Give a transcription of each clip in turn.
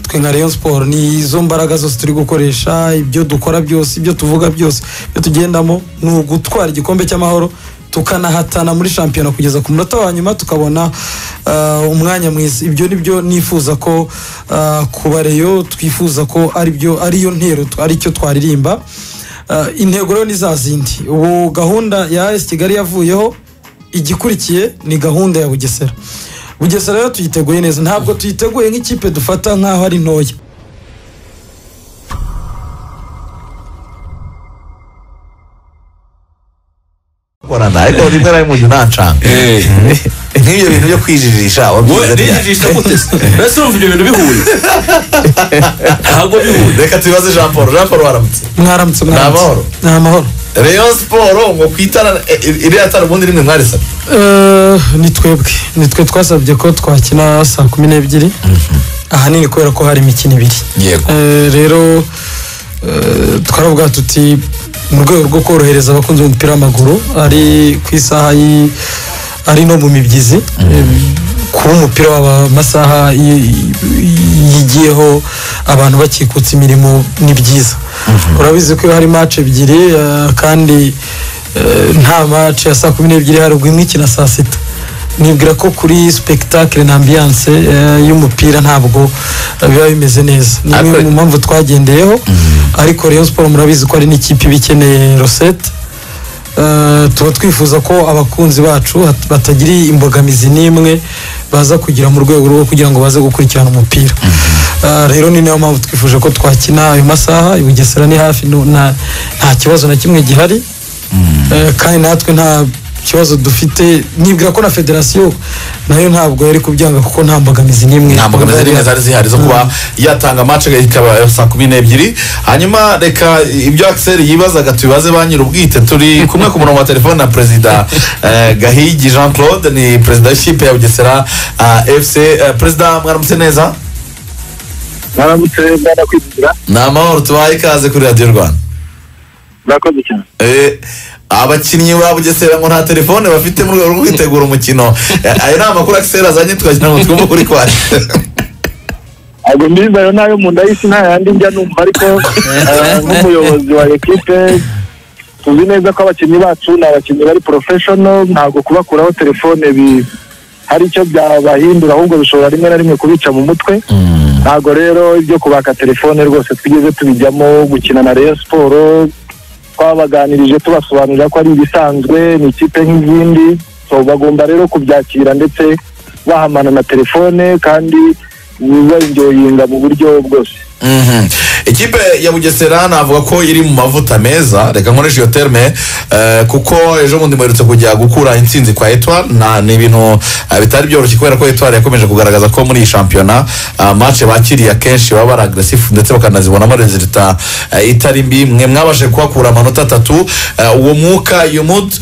twe nka Rayon Sport ni izo mbaraga zose turi gukoresha ibyo dukora byose ibyo tuvuga byose ibyo tugendamo ni ugutwara igikombe cy'amahoro tukanahatana muri shampiyona kugeza ku munota wa nyuma tukabona uh, umwanya mwiza ibyo ni byo nifuza ko uh, kuba reyo twifuza ko aribyo ariyo ntero aricyo twaririmba uh, intego rero ni za zindi ubu gahunda ya esi kigali yavuyeho igikurikiye ni gahunda ya bugesera bugesera rero tuyiteguye neza ntabwo tuyiteguye nk'ikipe dufata nk'aho ari ntoya gukorana ariko rimwe na rimwe ujya unancanga nk'ibyo bintu byo kwijijisha wabyumva ryari rijisha gute mbese urumva ibyo bintu bihuye ntabwo bihuye reka tubibaze jean paul jean paul waramutse mwaramutse mwaramutse amahoro. ni amahoro rayon siporo ngo ku itara iriya tara ubundi rimwe mwarisabye Eh, ni twebwe ni twe twasabye ko twakina saa kumi n'ebyiri ahanini kubera ko hari imikino ibiri Yego. Eh, rero eh, twaravuga tuti mu rwego rwo korohereza abakunzi b'umupira w'amaguru ari ku isaha y'i- ari no mu mibyizi kuba umupira waba amasaha y- y- yigiyeho abantu bakikutsa imirimo ni byiza urabizi ko iyo hari match ebyiri eh, kandi eh, nta match ya saa kumi n'ebyiri haruguru imwe ikina saa sita nibwira ko kuri spectacle na ambiance eh, y'umupira ntabwo eh, biba bimeze neza ni imwe Ariko- mu mpamvu twagendeyeho ariko Rayon Sport murabizi ko ari n'ikipe iba ikeneye rosette Eh, tuba twifuza ko abakunzi bacu hat- batagira imbogamizi n'imwe baza kugira mu rwego rwo kugira ngo baze gukurikirana umupira Eh, rero ni nayo mpamvu twifuje ko twakina ayo masaha i bugesera ni hafi nu- nta nta kibazo na kimwe gihari Eh, kandi natwe nta kibazo dufite nibwira ko na federasiyo nayo ntabwo yari kubyanga kuko nta mbogamizi n'imwe nta mbogamizi n'imwe zari zihari zo kuba yatanga match ikaba saa kumi n'ebyiri hanyuma reka ibyo Axel yibazaga tubibaze ba nyir'ubwite turi kumwe ku murongo wa telefone na perezida eh, gahigi jean claude ni perezida w'ikipe ya bugesera ah, fc Eh, perezida mwaramutse neza mwaramutse ndakwizira ni amahoro tubaye ikaze kuri radiyo rwanda murakoze cyane Eh, abakinnyi ba bugesera ngo nta telefone bafite mu rwego rwo kwitegura umukino Eh, ayo ni amakuru Axel azanye tukagira ngo twumve ukuri kwayo ntabwo ndirimba ayo nayo mu nda y'isi nta yandi njya numva ariko eh, nk'umuyobozi wa ekipe tuzi neza ko abakinnyi bacu ni abakinnyi bari porofeshono ntabwo kubakuraho telefone bi- hari icyo byabahindura ahubwo bishobora rimwe na rimwe kubica mu mutwe ntabwo rero ibyo kubaka telefone rwose twigeze tubijyamo gukina na reyo siporo twabaganirije tubasobanurira ko ari ibisanzwe ni ikipe nk'izindi so bagomba rero kubyakira ndetse bahamana na telefone kandi bibenjoyinga mu buryo bwose Mhm. ikipe ya bugesera navuga ko iri mu mavuta meza reka nkoresha iyo terme eh, kuko ejo bundi muherutse kujya gukura intsinzi kwa etwar ni ibintu eh, bitari byoroshye kubera ko etwar yakomeje kugaragaza ko muri iyi shampiyona ah, match bakiriye akenshi baba ari agresifu ndetse bakanazibonamo rezilita eh, itari mbi mwe mwabashe kuhakura amanota atatu eh, uwo mwuka iyo mood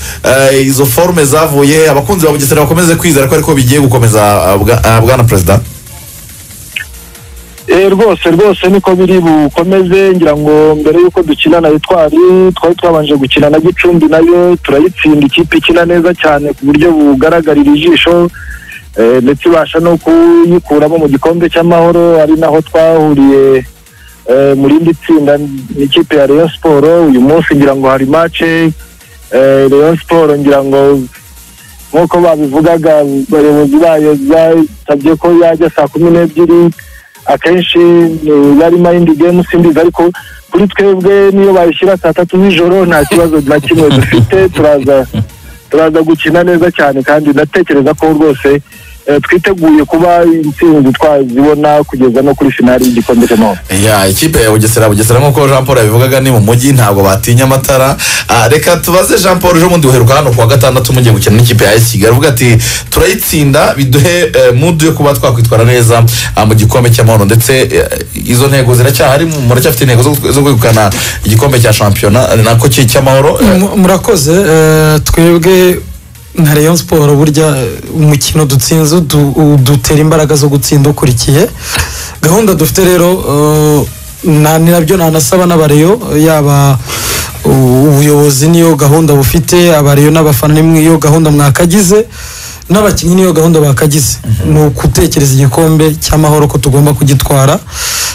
eh, izo forume zavuye abakunzi ba bugesera bakomeze kwizera ko ariko bigiye gukomeza ah, bwa- ah, bwana perezida Eh, rwose rwose niko biri bukomeze ngira ngo mbere y'uko dukina na etwari twari twabanje gukina na gicumbi nayo turayitsinda ikipe ikina neza cyane ku buryo bugaragarira ijisho eh, ndetse ibasha no kuyikuramo mu gikombe cy'amahoro ari naho twahuriye eh, mu rindi tsinda n'ikipe ya Rayon Sport uyu munsi ngira ngo hari match eh, Rayon Sport ngira ngo nk'uko babivugaga abayobozi bayo basabye ko yajya saa kumi n'ebyiri akenshi eh, yari mayindi gemu simbizi ariko kuri twebwe niyo bayishyira saa tatu z'ijoro nta kibazo na kimwe dufite turaza turaza gukina neza cyane kandi ndatekereza ko rwose eh, twiteguye kuba intsinzi twazibona kugeza no kuri finali y'igikombe cy'amahoro ya ikipe ya bugesera bugesera nk'uko jean paul yabivugaga ni mu mujyi ntabwo batinya amatara Ah, reka tubaze jean paul ejo bundi uheruka hano kuwa gatandatu mugiye gukina n'ikipe ya esi kigali avuga ati turayitsinda biduhe eh, mudu yo kuba twakwitwara neza ah, mu gikombe cy'amahoro ndetse eh, izo ntego ziracyahari muracyafite intego zo- zo kwegukana igikombe cya shampiyona eh, nako ki- cy'amahoro Eh, Mu- murakoze eh, twebwe nka Rayon Sport burya eh, umukino dutsinze udu- udutera imbaraga zo gutsinda ukurikiye gahunda dufite rero eh, na ni nabyo nanasaba n'abareyo yaba u- ubuyobozi niyo gahunda bufite abareyo n'abafana nimwe iyo gahunda mwakagize n'abakinnyi niyo gahunda bakagize ni ugutekereza igikombe cy'amahoro ko tugomba kugitwara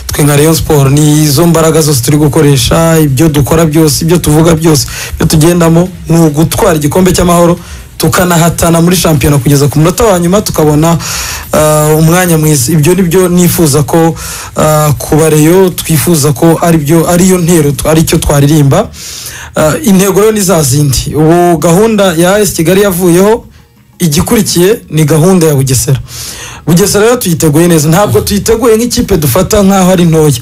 twe nka Rayon siporo ni izo mbaraga zose turi gukoresha ibyo dukora byose ibyo tuvuga byose ibyo tugendamo ni ugutwara igikombe cy'amahoro tukanahatana muri shampiyona kugeza ku munota wa nyuma tukabona ah, umwanya mwiza ibyo ni byo nifuza ko ah, kuba reyo twifuza ko aribyo ariyo ntero tw- aricyo twaririmba Ah, intego rero ni za zindi ubu gahunda ya AS Kigali yavuyeho igikurikiye ni gahunda ya Bugesera Bugesera rero tuyiteguye neza ntabwo tuyiteguye nk'ikipe dufata nk'aho ari ntoya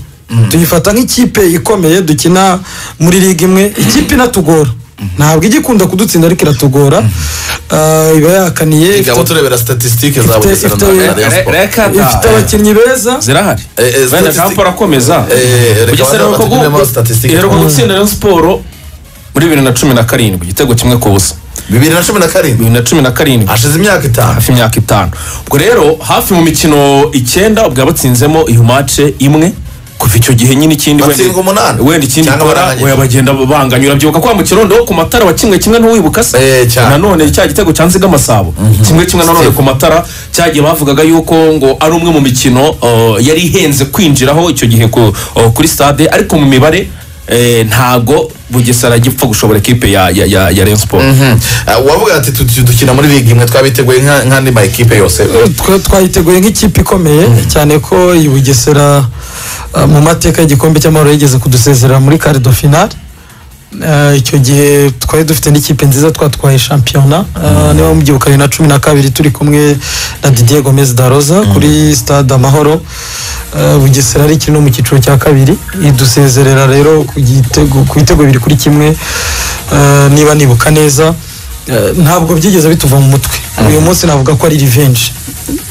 tuyifata nk'ikipe ikomeye dukina muri liga imwe ikipe inatugora ntabwo igikunda kudutsinda ariko iratugora Ah, iba yakaniye reka abo ifite- turebera statistiques za ifite- bugesera ifite- na Rayon Re- Sport. reka ifite da- abakinnyi beza zirahari Eh, eh, wenda statistic- jean paul akomeza Eh, reka bugesera baze aheruka batugiremo guhura- statistics. iheruka gutsinda rayon siporo muri bibiri na cumi na karindwi igitego kimwe ku busa bibiri na cumi na karindwi bibiri na cumi na karindwi hashize imyaka itanu hafi imyaka itanu ubwo rero hafi mu mikino icyenda ubwo batsinzemo iyo mace imwe kuva icyo gihe nyine ikindi wenda- Batsinga umunani. wenda ikindi Cyangwa ikora barangije. oya bagenda banganyura byibuka kwa mu kirondo ku matara wakinwe kimwe ntuwibuka se Eh, cyane. nanone cya gitego cya nziga amasabo kimwe kimwe nanone ku matara cyagiye bavugaga yuko ngo ari umwe mu mikino uh, yari ihenze kwinjiraho icyo gihe ku- uh, kuri stade ariko mu mibare eh, ntago bugesera gipfa gushobora ekipe ya ya ya ya Rayon Sport Eh, wavuga ati tu- tu- dukina muri liga imwe twabiteguye nka- nk'andi ma ekipe yose twe twayiteguye nk'ikipe ikomeye cyane ko i Bugesera uh, mu mateka y'igikombe cy'amahoro yigeze kudusezerera muri kare do finale Uh, icyo gihe twari dufite n'ikipe nziza twatwaye shampiyona uh, niba mubyibuka bibiri na cumi na kabiri turi kumwe na didier gomez daroza kuri stade amahoro Uh, bugesera ari ikiri no mu cyiciro cya kabiri idusezerera rero ku gitego- ku bitego bibiri kuri kimwe Uh, niba nibuka neza Eh, ntabwo byigeze bituva mu mutwe uyu munsi navuga ko ari revenge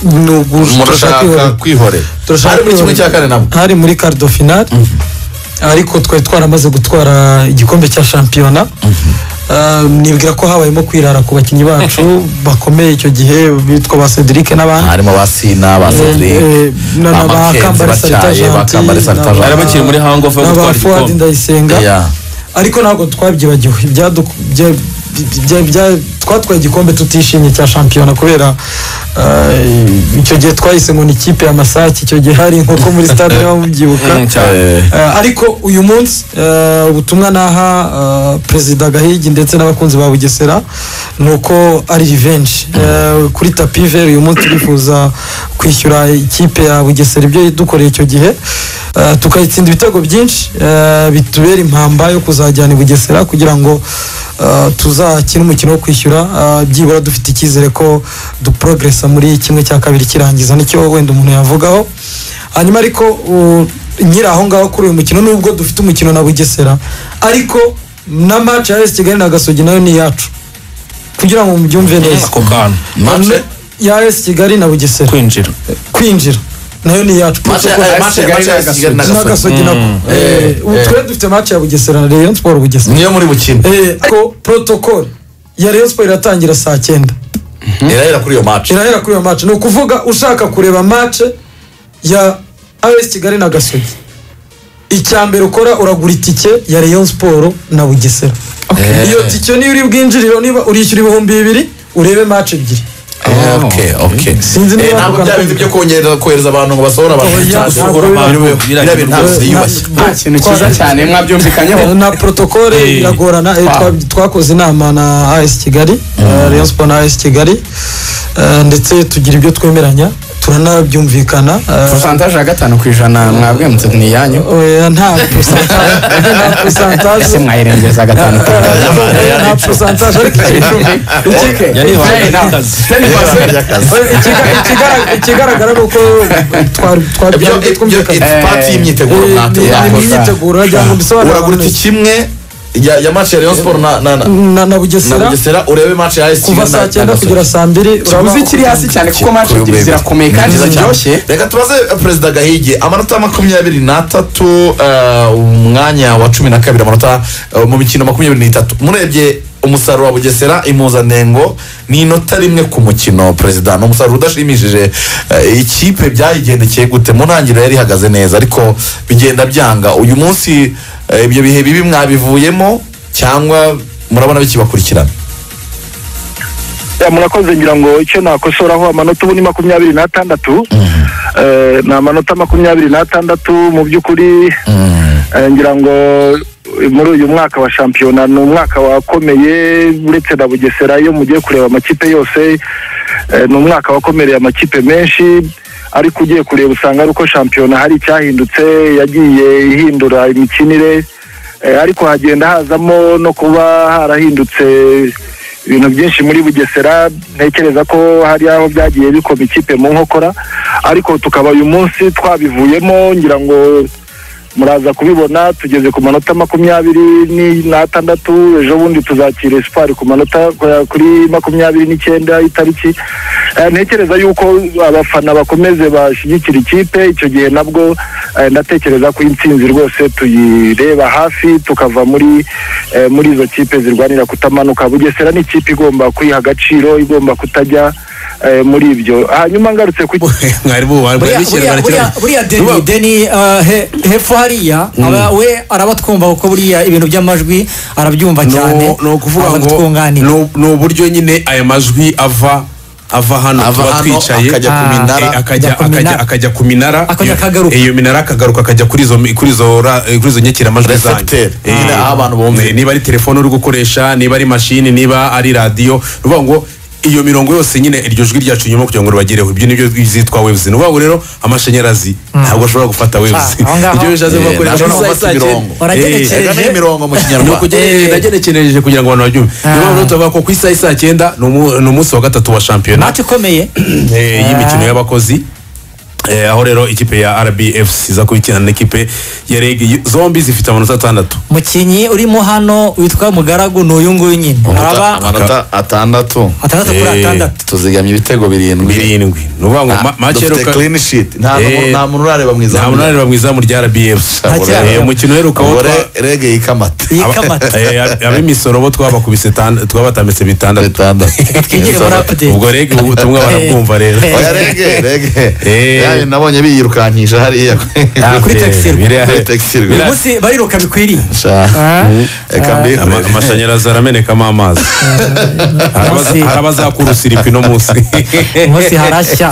ni ugu- turashaka murashaka kwihorera. kwihorera Turashaka hari muri kimwe kwihorera. cya kane nabwo hari muri kardo finale ariko twari twaramaze gutwara igikombe cya shampiyona Eh, nibwira ko habayemo kwirara ku bakinnyi bacu bakomeye icyo gihe bitwa ba cedric n'abandi harimo ba sina ba Eh, sandrine eh, na- na ba Kambale batyaye Salita ba kambare Gentil, na salita ba- bari Jean. bakiri muri hangover yo na ba gutwara fuadi igikombe ndayisenga Yeah. ariko ntabwo twabyibagiwe ibyadu- bya- bya- bya- twatwaye igikombe tutishimye cya shampiyona kubera eh, icyo gihe twahise ngo ni ikipe ya masake icyo gihe hari inkoko muri stade niba mubyibuka Mm, cyane. Eh, Eh, ariko uyu munsi eh, ubutumwa naha eh, perezida gahigi ndetse n'abakunzi ba bugesera ni uko ari revenge Eh, kuri tapi veri uyu munsi turifuza kwishyura ikipe ya bugesera ibyo dukoreye icyo gihe Eh, tukayitsinda ibitego byinshi eh, bitubera impamba yo kuzajyana i bugesera kugira ngo eh, tuzakine umukino wo kwishyura eh, byibura dufite icyizere ko duporogresa muri kimwe cya kabiri kirangiza nicyo wenda umuntu yavugaho hanyuma ariko u- nyiri aho ngaho kuri uyu mukino nubwo dufite umukino na bugesera ariko na match ya esi kigali na gasogi nayo ni iyacu kugira ngo mubyumve neza ako kantu match- ya esi kigali na bugesera kwinjira kwinjira nayo ni iyacu match ya- Protocol- eh, match ya- match ya Kigali na na Gasogi. gasogi nako Eh, ubu twari dufite match ya bugesera na rayon sport bugesera niyo muri bukine Eh, ariko protocol ya rayon sport iratangira saa cyenda irahera kuri iyo match irahera kuri iyo match ni ukuvuga ushaka kureba match ya AS Kigali na Gasogi icya mbere ukora uragura itike ya Rayon Sport na Bugesera Eh. iyo tike niyo uri bwinjiriro niba urishyura ibihumbi bibiri urebe match ebyiri Eh, okay, okay. Sinzi niba Eh, ntabwo bakugana bya bindi byo kongera kohereza abantu ngo basohora abantu Oya, cyangwa ntabwo gusohora abantu biba- biriya bintu ntabwo Eh, byiyubashye Na- nta kintu cyiza cyane mwabyumvikanyeho na protokole Eh. iragorana eh, twa- twakoze inama na AS Kigali eh, Rayon Sport na AS Kigali eh, ndetse tugira ibyo twemeranya turanabyumvikana eh, porosantaje ya gatanu ku ijana mwabwemutse ni iyanyu oya, nta percentage- nta ese percentage mwayirengereza gatanu ku ijana nta percentage ariko icyo- Okay. yarihaye Fair enough. akazi. Fair enough. Yarihaye akazi. Ikiga- ikigaragara- ikigaragara ni uko twari- twari- ibyo byari ibyo twumvikana. it's part y'imyiteguro Eh, ni- mwategura ni yakosa. imyiteguro wagira ngo mbisobanure uragura abantu iki kimwe ya ya match ya Rayon Sport na na na na na na bugesera Bugesera urebe match ya AS kuva Kigali na- saa na cyenda Gasogi. kugera saa mbiri urabona uzi ko- kiri hasi cyane kuko manshi Kuri ebyiri Ubwegure. zirakomeye kandi Ni nziza cyane. ziryoshye reka tubaze perezida gahigi amanota makumyabiri n'atatu eh, umwanya wa cumi na kabiri amanota eh, mu mikino makumyabiri n'itatu murebye umusaruro wa bugesera impuzanengo ni inota rimwe ku mukino perezida ni umusaruro udashimishije eh, ikipe byayigendekeye gute mu ntangiriro yari ihagaze neza ariko bigenda byanga uyu munsi eh, ibyo bihe bibi mwabivuyemo cyangwa murabona bikibakurikirana Eh, murakoze ngira ngo icyo nakosoraho amanota ubu ni makumyabiri n'atandatu Eh, ni amanota makumyabiri n'atandatu mu by'ukuri eh, ngira ngo eh, muri uyu mwaka wa shampiyona ni umwaka wakomeye uretse na bugesera iyo mugiye kureba amakipe yose eh, ni umwaka wakomereye amakipe menshi ariko ugiye kureba usanga ari uko shampiyona hari icyahindutse yagiye ihindura imikinire Eh, ariko hagenda hazamo no kuba harahindutse ibintu byinshi muri bugesera ntekereza ko hari aho byagiye bikoma ikipe mu nkokora ariko tukaba uyu munsi twabivuyemo ngira ngo muraza kubibona tugeze ku manota makumyabiri ni- n'atandatu ejo bundi tuzakira esipari ku manota ku- kuri makumyabiri n'icyenda itariki Eh, ntekereza yuko abafana bakomeze bashyigikira ikipe icyo gihe nabwo eh, ndatekereza ko intsinzi rwose tuyireba hafi tukava muri eh, muri izo kipe zirwanira kutamanuka bugesera ni ikipe igomba kwiha agaciro igomba kutajya eh, muri ibyo hanyuma ngarutse ku mwari buriya buriya buriya- buriya deni deni uh, he- hepfo hariya aba- we arabatwumva kuko buriya ibintu by'amajwi arabyumva cyane ni ukuvuga ngo abatwunganira ni- ni uburyo nyine aya majwi ava ava hano Ava tuba hano, twicaye akajya ku Ah. minara. Eh, akajya- Akajya ku akajya- minara. akajya ku minara Akajya Iyo- akagaruka. iyo minara akagaruka akajya kuri izo kuri izo ra- eh, kuri izo nyakiramajwi zanyu Recepteur. Eh, Nyine aho abantu bumvira. eh, niba ari telefone uri gukoresha niba ari mashini niba ari radiyo ni ukuvuga ngo iyo mirongo yose nyine iryo jwi ryacu nyuma kugira ngo ribagereho ibyo nibyo zitwa waves ni ukuvuga ngo rero amashanyarazi ntabwo ashobora gufata waves Ah, aho ngaho. ibyo bishatse kuvuga ko Eh, rero ntabwo amasaha bafata icyenda- imirongo. Uragenekereje. Eh, Ega ni imirongo mu kinyarwanda Eh, nagenekereje kugira ngo abantu babyumve niyo mpamvu rero tuvuga ko ku isaha isa cyenda ni umu- ni umunsi wa gatatu wa shampiyona mati ikomeye eh, y'imikino y'abakozi Eh, aho rero ikipe ya rbf iza kubikina n'ikipe ya reg zombi zifite amanota atandatu mukinnyi urimo hano witwa mugaragu ni uyu nguyu nyine Amanota- araba amanota atandatu atandatu kuri Eh. atandatu tuzigamye ibitego birindwi birindwi ni ukuvuga ngo ma- match dufite iheruka- clean sheet nta Eh, nta muntu urareba mu nta izamu munani mu izamu rya rbf Nta cyaha. Eh, umukino uheruka wo gore twa- rege yikamata yikamata Eh, ab- ab'imisoro bo twabakubise tan- twabatambitse bitandatu bitandatu twigire muri update ubwo reg ubu butumwa barabwumva rero Eh. oya rege rege Eh. yawe nabonye biyirukankisha hariya Ah, Kuri eh, Texirwa. biriya- Kuri Texirwa. biriya- uyu munsi bariruka bikwiriye Sha. Eka mbi- Ama- amashanyarazi aramenekamo amazi Hari abaza- hari abazakura usirikwi no munsi umunsi harashya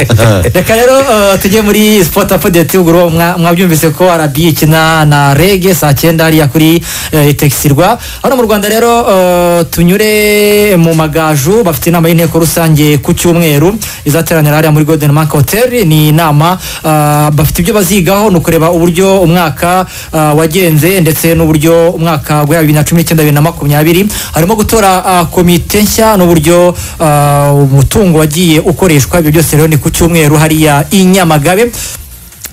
reka rero eh, tujye muri sport update ubwo rero mwa- mwabyumvise ko arabi ikina na rege saa cyenda hariya kuri eh, itekisirwa hano mu rwanda rero eh, tunyure mu magaju bafite inama y'inteko rusange ku cyumweru izateranira hariya muri golden mark hotel ni inama eh, bafite ibyo bazigaho ni ukureba uburyo umwaka eh, wagenze ndetse n'uburyo umwaka wa bibiri na cumi n'icyenda bibiri na makumyabiri harimo gutora ah, komite nshya n'uburyo ah, umutungo wagiye ukoreshwa ibyo byose rero ni ku cyumweru hariya i nyamagabe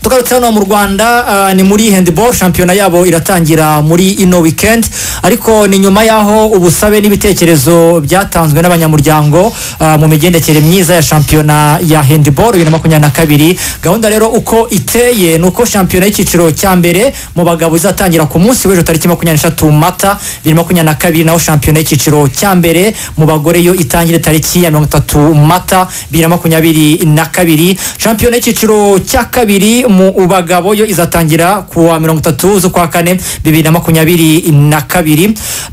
tugarutse hano mu rwanda ah, ni muri handball shampiyona yabo iratangira muri ino weekend ariko ni nyuma y'aho ubusabe n'ibitekerezo byatanzwe n'abanyamuryango ah, mu migendekere myiza ya shampiyona ya handball bibiri na makumyabiri na kabiri gahunda rero uko iteye ni uko shampiyona y'icyiciro cya mbere mu bagabo izatangira ku munsi w'ejo tariki makumyabiri n'eshatu mata bibiri na makumyabiri na kabiri naho shampiyona y'icyiciro cya mbere mu bagore yo itangire tariki ya mirongo itatu mata bibiri na makumyabiri na kabiri shampiyona y'icyiciro cya kabiri mu bagabo yo izatangira ku wa mirongo itatu z'ukwa kane bibiri na makumyabiri na kabiri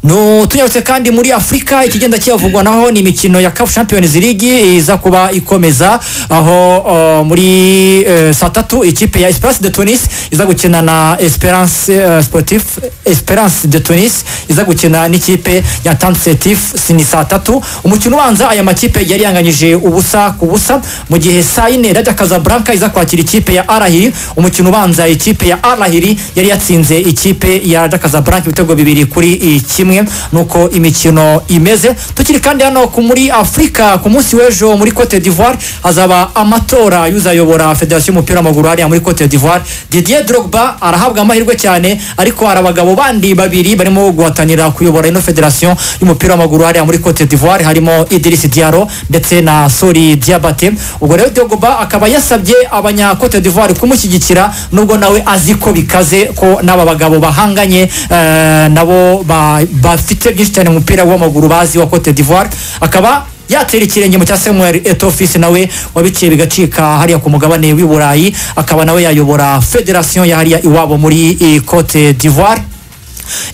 No, tunyarutse kandi muri afurika ikigenda kiyavugwa naho ni imikino ya CAF champions league iza kuba ikomeza aho uh, muri eh, saa tatu ikipe ya esperance de tunis iza gukina na esperance eh, sportif esperance de tunis iza gukina n'ikipe ya tansetif ni saa tatu umukino ubanza aya makipe yari yanganyije ubusa ku busa mu gihe saa yine rajya kazabranka iza kwakira ikipe ya arahiri umukino ubanza ikipe ya arahiri yari yatsinze ikipe ya rajya kazabranka ibitego bibiri kuri i kimwe nuko imikino imeze tukiri kandi hano ku muri afurika ku munsi w'ejo muri cote d'ivoire hazaba amatora y'uzayobora federasiyo y'umupira w'amaguru hariya muri cote d'ivoire didier drogba arahabwa amahirwe cyane ariko hari abagabo bandi babiri barimo guhatanira kuyobora ino federasiyo y'umupira w'amaguru hariya muri cote d'ivoire harimo idirisi diaro ndetse na sori diabate ubwo rero drogba akaba yasabye abanya cote d'ivoire kumushyigikira nubwo nawe azi ko bikaze ko n'aba bagabo bahanganye eh, nabo ba- bafite byinshi cyane mu mupira w'amaguru bazi wa cote d'ivoire akaba yatera ikirenge mu cya samuel etofisi nawe wabiciye bigacika hariya ku mugabane w'i burayi akaba nawe yayobora federasiyo ya hariya iwabo muri eh, cote d'ivoire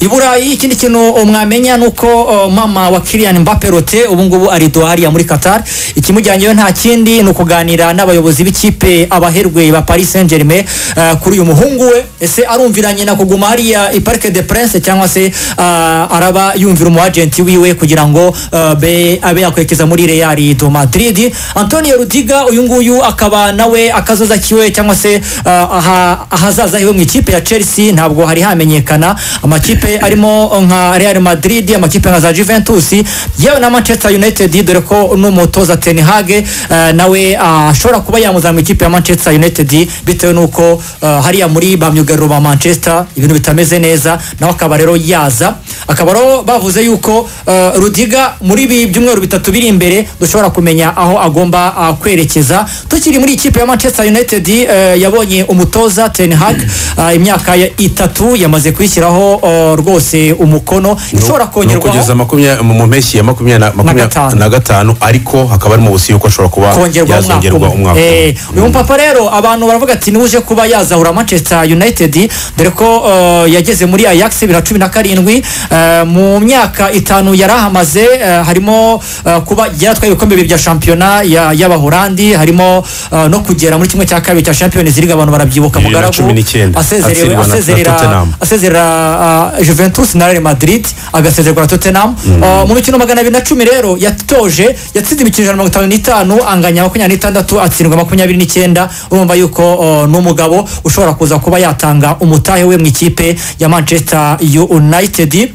i burayi ikindi kintu uh, mwamenya ni uko uh, mama wa kirian mbaperote ubungubu ari dohariya muri qatar ikimujyanyeyo nta kindi ni ukuganira n'abayobozi b'ikipe abaherwe ba paris saint germain uh, kuri uyu muhungu we ese arumviranye na kuguma hariya i parc de prince cyangwa se uh, araba yumvira umuajenti wiwe kugira ngo uh, be abe yakwerekeza muri real do madrid antonio rudiga uyu nguyu akaba nawe akazoza kiwe cyangwa se uh, aha- ahazaza hiwe mu ikipe ya chelsea ntabwo hari hamenyekana amakipe arimo nka real madrid amakipe nka za juventus yewe na manchester united dore ko n'umutoza ten hag eh, nawe ah, ashobora kuba yamuzana mu ikipe ya manchester united bitewe n'uko eh, hariya muri ba myugariro ba manchester ibintu bitameze neza nawe akaba rero yaza akaba rero bavuze yuko eh, rudiga muri ibi byumweru bitatu biri imbere dushobora kumenya aho agomba ah, kwerekeza tukiri muri ikipe ya manchester united eh, yabonye umutoza ten hag ah, imyaka ya- itatu yamaze kuyishyiraho oh, rwose umukono ishobora ni kongerwaho ukugeza makumya- mu mu mpeshyi ya makumyabiri na- Na makumyabiri gatanu. na gatanu ariko hakaba harimo ubusi yuko ashobora kuba kongerwa yazongerwa umwaka umwe Eh, uyu mupapa rero abantu baravuga ati niwuje kuba yazahura manchester united dore ko eh, yageze muri ajax bibiri na cumi na karindwi Eh, mu myaka itanu yari ahamaze eh, harimo eh, kuba yaratwaye ibikombe bibiri bya shampiyona ya- y'abahorandi harimo eh, no kugera muri kimwe cya kabiri cya champions league abantu barabyibuka Bibiri na mugaragu cumi n'icyenda, asezerewe- atsindwa na- na asezerera Tottenham. asezera uh, juventus na real madrid agasezerwa na tottenham Uh, mu mikino magana abiri na cumi rero yatoje yatsinze imikino ijana na mirongo itanu n'itanu anganya makumyabiri n'itandatu atsindwa makumyabiri n'icyenda urumva yuko uh, ni umugabo ushobora kuza kuba yatanga umutahe we mu ikipe ya manchester united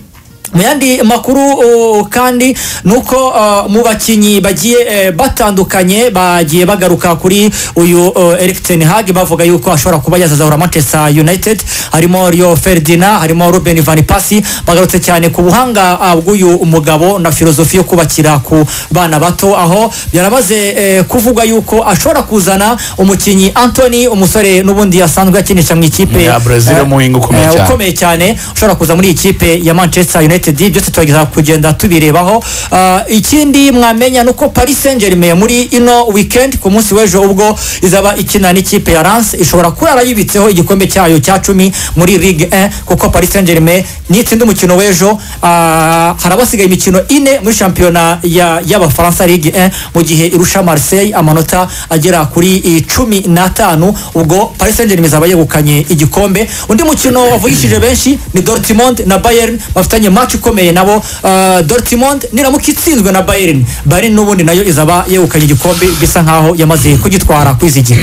mu yandi makuru uh, kandi ni uko uh, mu bakinnyi bagiye eh, batandukanye bagiye bagaruka kuri uyu uh, eric ten hag bavuga yuko ashobora kuba yazazahura manchester united harimo rio ferdina harimo ruben van pasi bagarutse cyane ku buhanga uh, bw'uyu mugabo na filozofi yo kubakira ku bana bato aho byarabaze eh, kuvuga yuko ashobora kuzana umukinnyi anthony umusore n'ubundi yasanzwe akinisha mu ikipe Ya Brazil, eh, umuhinga ukomeye eh, cyane. ukomeye cyane ushobora kuza muri iyi kipe ya manchester united byose tugerageza kugenda tubirebaho Ah, ikindi mwamenya ni uko paris saint germain muri ino weekend ku munsi w'ejo ubwo izaba ikina n'ikipe ya lance ishobora kurara yibitseho igikombe cyayo cya cumi muri ligue 1 kuko paris saint germain nitsinda umukino w'ejo ah, harabasigaye imikino ine muri shampiyona ya- y'abafaransa ligue 1 mu gihe irusha marseille amanota agera kuri icumi n'atanu ubwo paris saint germain izaba yegukanye igikombe undi mukino wavugishije benshi ni dortmund na bayern bafitanye match ikomeye nabo Ah, dortmund niramuka itsinzwe na bayern bayern n'ubundi nayo izaba yegukanye igikombe bisa nkaho yamaze kugitwara kwizigira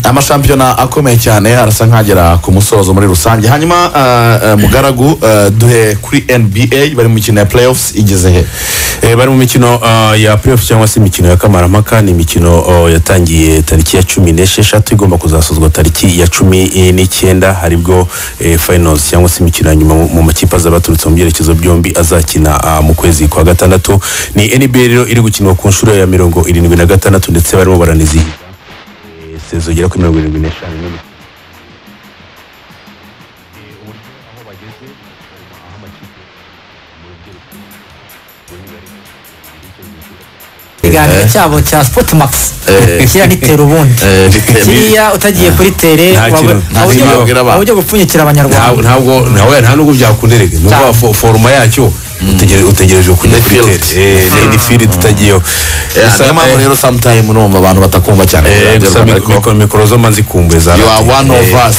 amashampiyona akomeye cyane arasa nkagera ku musozo muri rusange hanyuma eh, eh, mugaragu eh, duhe kuri nba bari mu mikino ya playoffs igeze he Eh, bari mu mikino ah, ya playoff cyangwa se imikino ya kamaramaka ni imikino oh, yatangiye tariki ya cumi n'esheshatu igomba kuzasozwa tariki ya cumi eh, n'icyenda haribwo eh, finals cyangwa se imikino ya nyuma mu- mu makipe azaba aturutse mu byerekezo byombi azakina ah, mu kwezi kwa gatandatu ni nba rero iri gukinwa ku nshuro ya mirongo irindwi na gatandatu ndetse barimo baranizihiza eh, sezo igera kuri mirongo irindwi n'eshanu n'imikino ikiganiro cyabo cya sportmax Eh. kiriya nitera ubundi Eh, bitewe- kiriya utagiye kuri tere Nta kintu- nta waba- kintu waba- wabwira abantu. waba ujya gupfunyikira abanyarwanda ntabwo ntabwo ntawe nta nubwo byakunderege ni Cyane. ukuvuga fo- foruma yacyo utegere- utegereje kujya kuri field. tele Eh, ni- ni field itagiyeho Eh, Gusa, niyo mpamvu eh, rero sometime numva abantu batakumva cyane eh, mu gusa Rwanda, mik- ariko mik- mikoro zo manzi kumbe za you are one of us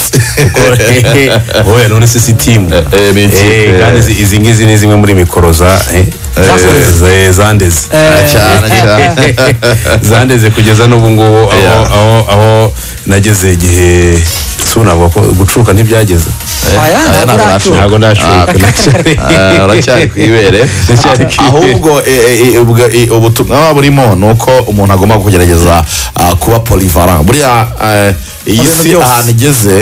oya none se si timu Eh, eh, ni ikipe. Eh, kandi izi- izi ngizi ni zimwe muri mikoro za eh, za- zandeze cyane cyane zandeze kugeza n'ubu ngubu aho- Yeah. aho aho nageze igihe sunavuga ko gucuka ntibyageze aya aya ntabwo ntabwo uracyuka. ntabwo Ah, ndashuka Ah, uracyari ku ibere ahubwo eh, eh, ubwo- eh, ubutumwa baba burimo ni uko umuntu agomba kugerageza ah, kuba polivalent buriya eh, iyi si byose. ahantu igeze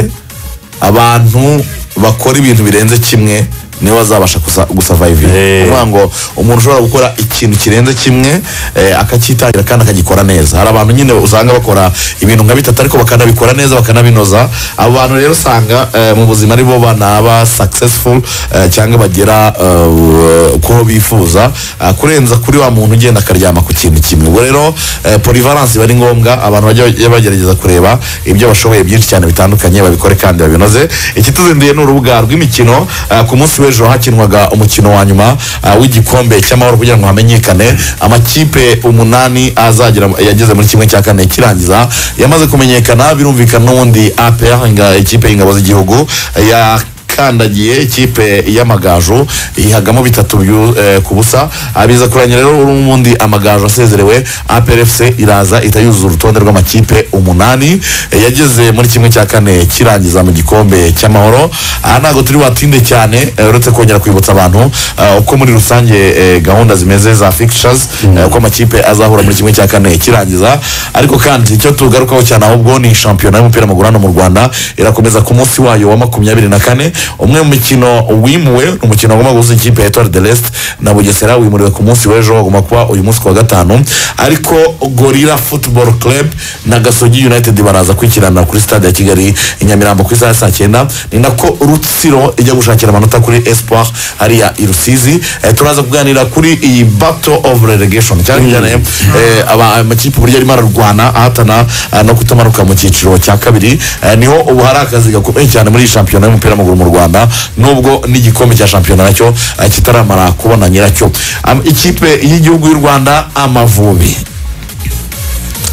abantu bakora ibintu birenze kimwe niwe bazabasha gusurvive Eh. kuvuga ngo umuntu ushobora gukora ikintu kirenze kimwe eh, akacyitangira kandi akagikora neza hari abantu nyine usanga bakora ibintu nka bitatu ariko bakanabikora neza bakanabinoza abo bantu rero usanga eh, mu buzima aribo banaba successful eh, cyangwa bagera eh, kuho bifuza ah, kurenza kuri wa muntu ugenda akaryama ku kintu kimwe ubwo rero eh, polyvalence iba ari ngombwa abantu bajya bajya bagerageza kureba ibyo bashoboye byinshi cyane bitandukanye babikore kandi babinoze ikituzinduye ni urubuga rw'imikino eh, ku munsi w'ejo w'ejo hakinwaga umukino wa nyuma ah, w'igikombe cy'amahoro kugira ngo hamenyekane amakipe umunani azagera yageze muri kimwe cya kane kirangiza yamaze kumenyekana birumvikana n'ubundi APR inga- ikipe y'ingabo z'igihugu ya kandagiye ikipe y'amagaju ihagamo bitatu byu- eh, ku busa abiza kurangira rero ubundi amagaju asezerewe aprfc iraza ihita yuzuza urutonde rw'amakipe umunani eh, yageze muri kimwe cya kane kirangiza mu gikombe cy'amahoro aha ntabwo turi watinde cyane eh, uretse kongera kwibutsa abantu eh, uko muri rusange eh, gahunda zimeze za fixtures eh, uko amakipe azahura muri kimwe cya kane kirangiza ariko kandi icyo tugarukaho cyane ahubwo ni shampiyona y'umupira w'amaguru hano mu rwanda irakomeza ku munsi wayo wa makumyabiri na kane umwe mu mikino wimuwe ni umukino wagomba guhuza ikipe ya etoile de leste na bugesera wimuriwe ku munsi w'ejo wagomba kuba uyu munsi ku wa gatanu ariko gorira football club na gasogi united baraza kwikirana kuri stade ya kigali i nyamirambo ku isaha ya saa cyenda ni nako rutsiro ijya gushakira amanota kuri espoir hariya i rusizi eh, turaza kuganira kuri iyi battle of relegation cyane cyane eh, aba- amakipe uburyo arimo ararwana ahatana ah, no kutamanuka mu cyiciro cya kabiri eh, niho ubu hari akazi gakomeye cyane muri iyi shampiyona y'umupira w'amaguru mu rwanda nubwo n'igikombe cya shampiyona nacyo eh, kitaramara kubona nyiracyo Am- ikipe y'igihugu y'u rwanda amavubi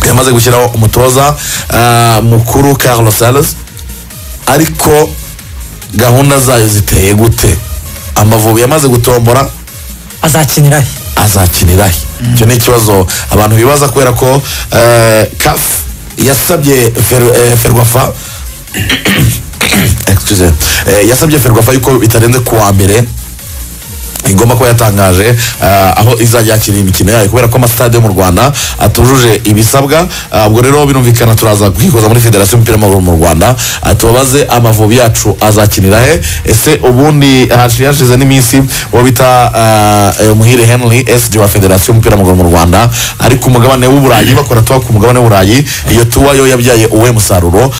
yamaze gushyiraho umutoza ah, mukuru carlos sales ariko gahunda zayo ziteye gute amavubi yamaze gutombora azakinira he azakinira he icyo ni ikibazo abantu bibaza kubera ko eh, caf yasabye fer- eh, ferwafa Excuse. Eh, yasabye ferwafa yuko bitarenze ku wa mbere igomba kuba yatangaje ah, aho izajya yakira imikino yayo kubera ko amasitade yo mu rwanda atujuje ibisabwa Ah, ubwo rero birumvikana turaza kwikoza muri federasiyo y'umupira w'amaguru mu rwanda Ah, tubabaze amavubi yacu azakinira he ese ubundi hashi- hashize n'iminsi uwo bita ah, eh, muhire henry sg wa federasiyo y'umupira w'amaguru mu rwanda ari ku mugabane w'uburayi bakora tuba ku mugabane w'uburayi iyo tuba yo yabyaye uwe musaruro